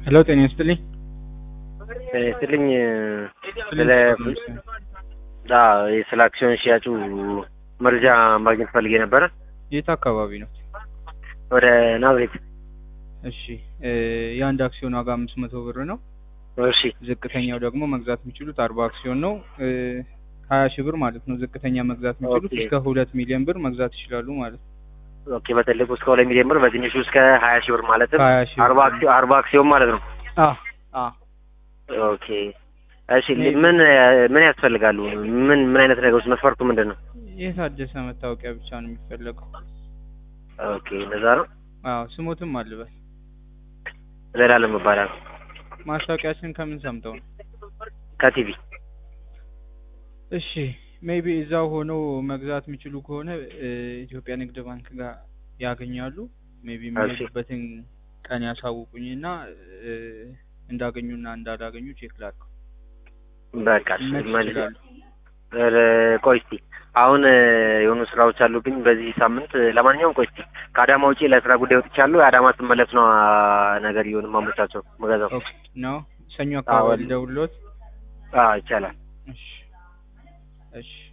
ሄሎ ጤና ይስጥልኝ። ስልኝ ስለ አዎ ስለ አክሲዮን ሽያጩ መረጃ ማግኘት ፈልጌ ነበረ። የት አካባቢ ነው? ወደ ናዝሬት። እሺ እ የአንድ አክሲዮን ዋጋ አምስት መቶ ብር ነው። እሺ ዝቅተኛው ደግሞ መግዛት የሚችሉት አርባ አክሲዮን ነው። እ ሀያ ሺህ ብር ማለት ነው። ዝቅተኛ መግዛት የሚችሉት ኦኬ። እስከ ሁለት ሚሊዮን ብር መግዛት ይችላሉ ማለት ነው። ኦኬ። በትልቁ እስከ ሁለት ሚሊዮን ብር፣ በትንሹ እስከ ሀያ ሺህ ብር ማለትም ከሀያ ሺህ አርባ አክሲዮን አርባ አክሲዮን ማለት ነው። አ አ ኦኬ። እሺ ምን ምን ያስፈልጋሉ? ምን ምን አይነት ነገሮች መስፈርቱ ምንድን ነው? የታደሰ መታወቂያ ብቻ ነው የሚፈለገው። ኦኬ እንደዛ ነው። አዎ ስሞትም አልበል። ዘላለም ይባላል ማስታወቂያችን ከምን ሰምተው ነው? ከቲቪ እሺ ሜቢ እዛው ሆነው መግዛት የሚችሉ ከሆነ እ ኢትዮጵያ ንግድ ባንክ ጋር ያገኛሉ። ሜቢ የሚሄዱበትን ቀን ያሳውቁኝና እ እንዳገኙና እንዳላገኙ ቼክ ላድርገው። በቃ መች መልስ ይችላሉ? ኧረ ቆይ እስኪ አሁን እ የሆኑ ስራዎች አሉብኝ በዚህ ሳምንት። ለማንኛውም ቆይ እስኪ ከአዳማ ውጪ ለስራ ጉዳይ ወጥቻለሁ። የአዳማ ስመለስ ነው አ፣ ነገር ይሁን ማመቻቸው መገዛው። ኦኬ ነው ሰኞ አካባቢ አዎ። ልደውልዎት? አዎ ይቻላል። እሺ እሺ